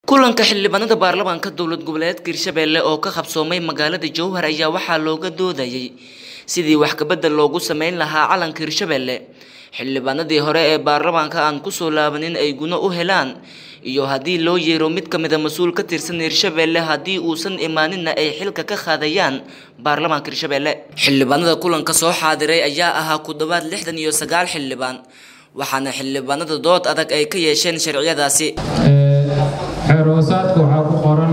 kulanka xildhibaanada baarlamaanka dowlad goboleedka hirshabelle oo ka qabsoomay magaalada jowhar ayaa waxaa looga doodayay sidii wax kabedel loogu sameyn lahaa calanka hirshabelle xildhibaanadii hore ee baarlamaanka aan kusoo laabanin ay guno u helaan iyo haddii loo yeero mid ka mida mas-uul ka tirsan hirshabelle haddii uusan imaaninna ay xilka ka qaadayaan baarlamaanka hirshabelle xildhibaanada kulanka soo xaadiray ayaa ahaa ku dhowaad lixdan iyo sagaal xildhibaan waxaana xildhibaanada dood adag ay ka yeesheen sharciyadaasi xeer hoosaadka waxaa ku qoran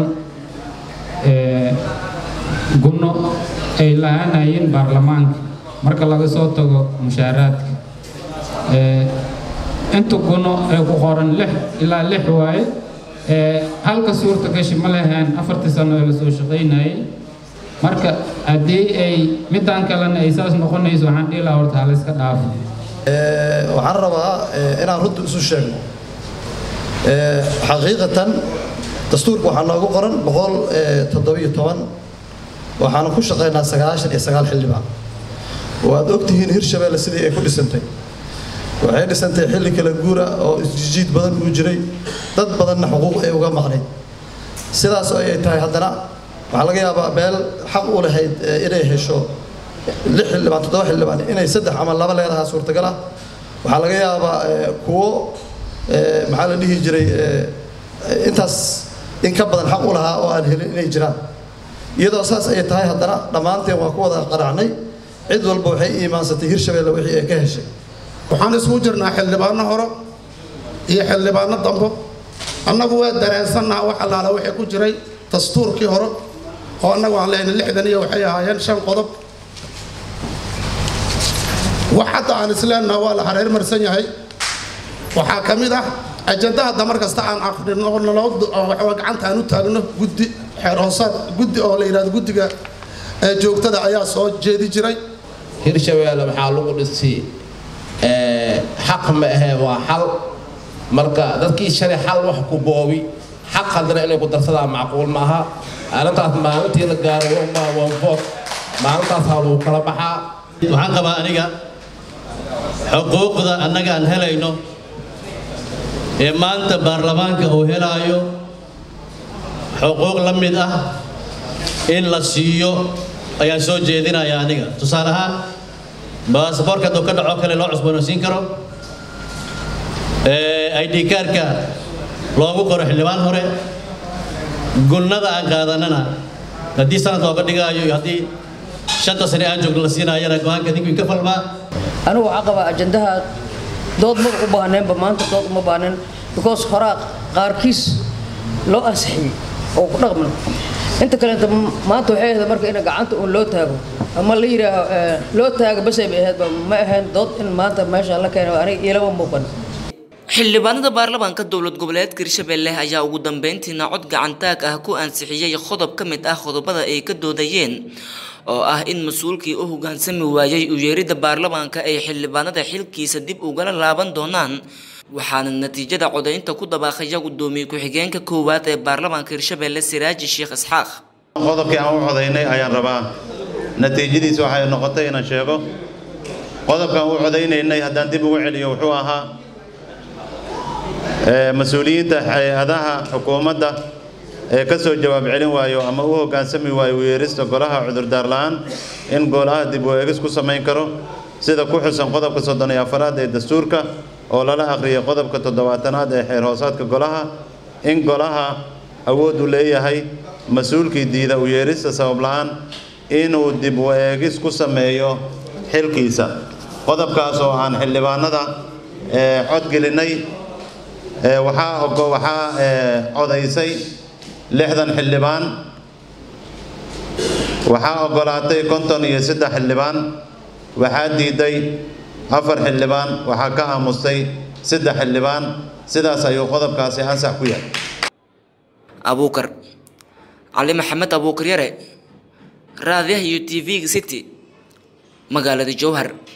gunno ay lahaanayeen baarlamaanka marka laga soo tago mushaaraadka inta gunno ee ku qoran lix ilaa lix waaye halka suurta gashi ma leheen afartii sano ee lasoo shaqaynayay marka haddii ay midaan kalena ay saas noqonayso waxaan dhihi lahaa horta halayska dhaafo waxaan rabaa inaan runta isu sheegno xaqiiqatan dastuurka waxaa noogu qoran boqol toddobiyo toban waxaana ku shaqaynaa sagaashan iyo sagaal xildhibaan waad ogtihiin hirshabelle sidii ay ku dhisantay waxay dhisantay xilli kala guura oo isjijiid badan uu jiray dad badanna xuquuq ay uga maqnayd sidaas oo ay tahay haddana waxaa laga yaabaa meel xaq u lahayd inay hesho lix xildhibaan toddoba xildhibaan inay saddex ama laba leedahaa suurtagal ah waxaa laga yaabaa kuwo maxaa la dhihi jiray intaas in ka badan xaq u lahaa oo aan helin inay jiraan iyadoo saas ay tahay haddana dhammaanteen waa ku wada qaracnay cid walba waxay iimaansatay hirshabelle wixii ay ka heshay waxaan isugu jirnaa xildhibaano hore iyo xildhibaano dambo annagu waa dareensannaha wax allaala wixii ku jiray dastuurkii hore oo annagu aan lehnay lixdan iyo waxay ahaayeen shan qodob wax hadda aan isleennaha waa la hareer marsan yahay waxaa ka mid ah ajanda hadda mar kasta aan aqrino naloo gacanta aan u taagno guddi xeer hoosaad guddi oo la yidhahdo guddiga joogtada ayaa soo jeedi jiray hirshabelle waxaa lagu dhisi xaq ma ahee waa xal marka dadkii shalay xal wax ku boobi xaq haddana inay ku darsadaan macquul maaha arrintaas maalintii la gaaro wanfood maalintaasaa lagu kala baxaa waxaan qabaa aniga xuquuqda annaga aan helayno ee maanta baarlamaanka uu helaayo xuquuq la mid ah in la siiyo ayaan soo jeedinaya aniga tusaale ahaan baasaboorka hadduu ka dhaco kale loo cusboonaysiin karo id kaarka loogu qoro xildhibaan hore gunnada aan qaadanana haddii sanad looga dhigaayo iyo haddii shanta sane aan joogno la siinaayana go-aanka ninkii ka falmaa anigu waxaa qabaa ajandaha dood ma u baahneenba maanta dood uma baahnen because horaa qaarkiis loo ansixiyey oo ku dhaqman inta kaleeta maanta waxay ahayd marka in gacanta uun loo taago ama la yidhaaho loo taago basay bay ahaydba ma ahayn dood in maanta meesha la keeno aniga ilama muuqan xildhibaanada baarlamaanka dowlad goboleedka hirshabelle ayaa ugu dambeyntiina cod gacantaag ah ku ansixiyey qodob ka mid ah qodobada ay ka doodayeen oo ah in mas-uulkii u hoggaansami waayey u yeeridda baarlamaanka ay xildhibaanada xilkiisa dib ugala laaban doonaan waxaana natiijada codaynta ku dabaaqaya guddoomiye ku-xigeenka koowaad ee baarlamaanka hirshabelle siraaji sheekh isxaaq qodobkii aan u codaynay ayaan rabaa natiijadiisa waxay noqotay inaan sheego qodobkaan u codaynaynay haddaan dib ugu celiyo wuxuu ahaa mas-uuliyiinta hay-adaha xukuumadda ee ka soo jawaab celin waayo ama u hoggaansami waayo weerista golaha cudurdaar la'aan in golaha dib u eegis ku samayn karo sida ku xusan qodobka soddon iyo afaraad ee dastuurka oo lala akhriyay qodobka toddobaatanaad ee xeer hoosaadka golaha in golaha awood u leeyahay mas-uulkii diida u yeerista sabab la'aan inuu dib u eegis ku sameeyo xilkiisa qodobkaas oo aan xildhibaanada codgelinay waxaa waxaa codaysay lixdan xildhibaan waxaa oggolaatay konton iyo saddex xildhibaan waxaa diiday afar xildhibaan waxaa ka aamustay saddex xildhibaan sidaas ayuu qodobkaasi ansax ku yahay abuukar cali maxamed abuukar yare raadiyaha iyo t v-ga city magaalada jowhar